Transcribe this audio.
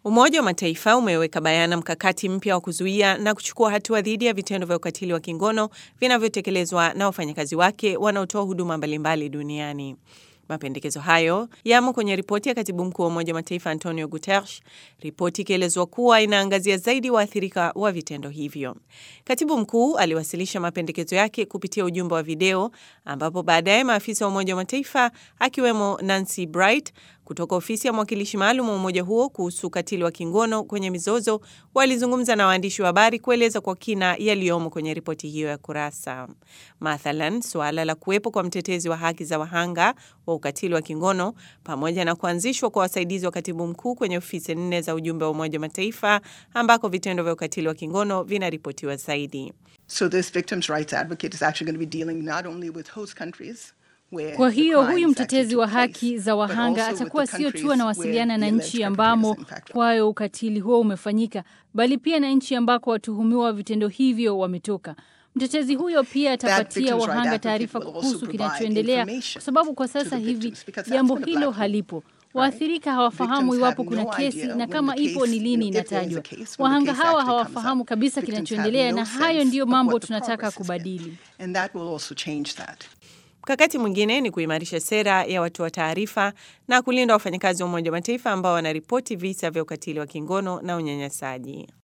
Umoja wa Mataifa umeweka bayana mkakati mpya wa kuzuia na kuchukua hatua dhidi ya vitendo vya ukatili wa kingono vinavyotekelezwa na wafanyakazi wake wanaotoa huduma mbalimbali duniani. Mapendekezo hayo yamo kwenye ripoti ya katibu mkuu wa Umoja wa Mataifa Antonio Guterres, ripoti ikielezwa kuwa inaangazia zaidi waathirika wa vitendo hivyo. Katibu mkuu aliwasilisha mapendekezo yake kupitia ujumbe wa video, ambapo baadaye maafisa wa Umoja wa Mataifa akiwemo Nancy Bright kutoka ofisi ya mwakilishi maalum wa umoja huo kuhusu ukatili wa kingono kwenye mizozo walizungumza na waandishi wa habari kueleza kwa kina yaliyomo kwenye ripoti hiyo ya kurasa. Mathalan, suala la kuwepo kwa mtetezi wa haki za wahanga wa ukatili wa kingono pamoja na kuanzishwa kwa wasaidizi wa katibu mkuu kwenye ofisi nne za ujumbe wa Umoja wa Mataifa ambako vitendo vya ukatili wa kingono vinaripotiwa zaidi. So this victims' rights advocate is actually going to be dealing not only with host countries Kwa hiyo huyu mtetezi wa haki za wahanga atakuwa sio tu anawasiliana na nchi ambamo kwayo ukatili huo umefanyika, bali pia na nchi ambako watuhumiwa wa vitendo hivyo wametoka. Mtetezi huyo pia atapatia wahanga taarifa kuhusu kinachoendelea, kwa sababu kwa sasa hivi jambo hilo halipo. Waathirika hawafahamu iwapo kuna kesi na kama ipo ni lini inatajwa. Wahanga hawa hawafahamu kabisa kinachoendelea, na hayo ndiyo mambo tunataka kubadili. Mkakati mwingine ni kuimarisha sera ya watoa taarifa na kulinda wafanyakazi wa Umoja wa Mataifa ambao wanaripoti visa vya ukatili wa kingono na unyanyasaji.